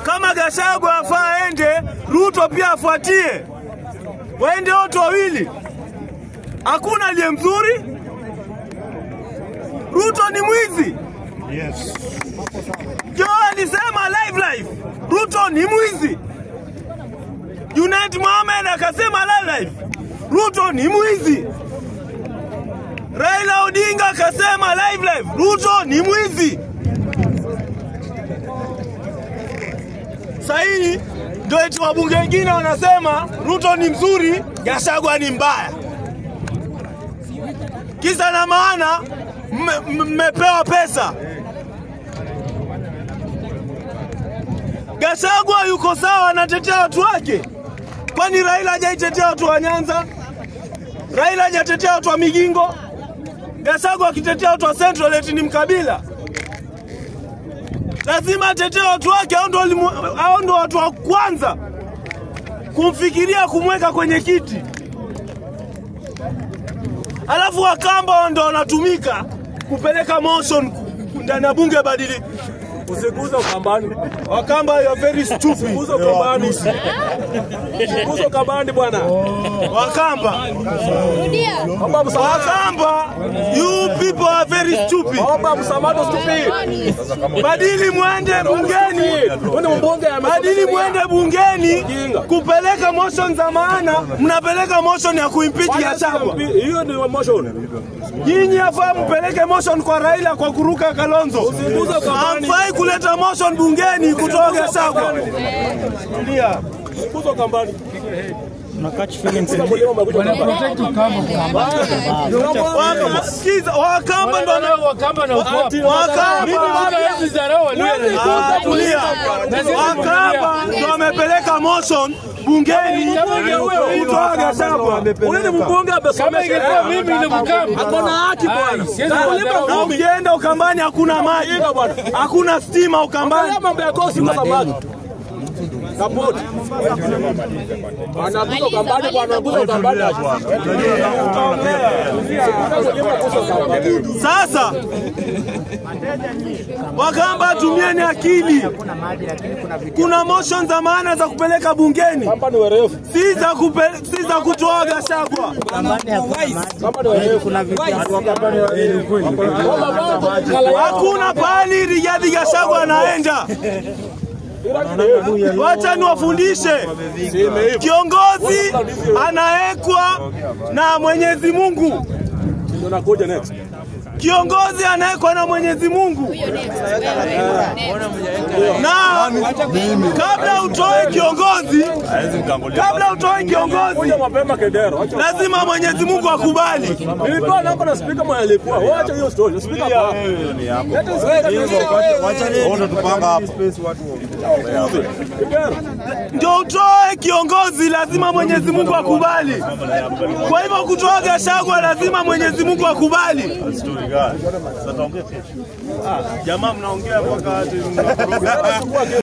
Kama Gachagua afaa aende, Ruto pia afuatie, waende wote wawili. Hakuna aliye mzuri. Ruto ni mwizi. Yes. Joe alisema live live, Ruto ni mwizi. Junet Mohamed akasema live live, Ruto ni mwizi. Raila Odinga akasema live live, Ruto ni mwizi. Sahii ndio eti wabunge wengine wanasema Ruto ni mzuri, Gachagua ni mbaya. Kisa na maana mme- mmepewa pesa. Gachagua yuko sawa, anatetea watu wake. Kwani Raila hajaitetea watu wa Nyanza? Raila hajatetea watu wa Migingo? Gachagua akitetea watu wa Central eti ni mkabila? Lazima atetee watu wake, hao ndo walimu- hao ndo watu wa kwanza kumfikiria kumweka kwenye kiti, alafu Wakamba ndo wanatumika kupeleka motion ndani ya bunge badili Usiguze Ukambani. Wakamba you are very stupid. Usiguze Ukambani. Usiguze Ukambani bwana. Wakamba. Omba msamaha. Wakamba, you people are very stupid. Omba msamaha stupid. Badili mwende bungeni. Wewe ni mbunge ya Badili mwende bungeni kupeleka motion za maana, mnapeleka motion ya kuimpeach Gachagua. Hiyo ni motion. Nyinyi afaa mpeleke motion kwa Raila kwa kuruka Kalonzo. Usiguze Ukambani. Hamfai kuleta motion bungeni kutoa Gachagua. Ndio. Usiguze Ukambani. Waka- Sikiza, Wakamba ndo wana- Wakamba na uko Ati- Wakamba hizi zarau Ah, tulia. Wakamba ndo wamepeleka motion bungeni kutoa Gachagua. Ule ni mbunge kama amesomesha. ingekuwa mimi ni Mkamba. Ako na haki bwana. siwezi Na kuwadharau. lipa Na kumi. ukienda Ukambani hakuna maji, hakuna stima Ukambani. Angalia mambo ya kosi kwa samaki. Kapoti. Anaguza Ukambani kwa anaguza Ukambani. Sasa Wakamba, tumieni akili. Kuna motion za maana za kupeleka bungeni, Kamba ni werefu. si za kupe, si za kutoa Gachagua. Kamba ni werefu. Hakuna pahali Rigathi Gachagua anaenda. Wacha niwafundishe, kiongozi anawekwa na Mwenyezi Mungu. Ndio nakuja next. Kiongozi anawekwa na Mwenyezi Mungu, na kabla utoe kiongozi, kabla utoe kiongozi, Kuja mapema Kedero. Acha. lazima Mwenyezi Mungu akubali. Nilipewa namba na speaker mwenye alikuwa. Wacha hiyo story. Speaker hapa. Leta speaker. Wote tupanga hapa. Kedero. Ndio utoe kiongozi, lazima Mwenyezi Mungu akubali. Kwa hivyo kutoa Gachagua lazima Mwenyezi Mungu akubali. Jamaa mnaongea mpaka ati mnakoroga.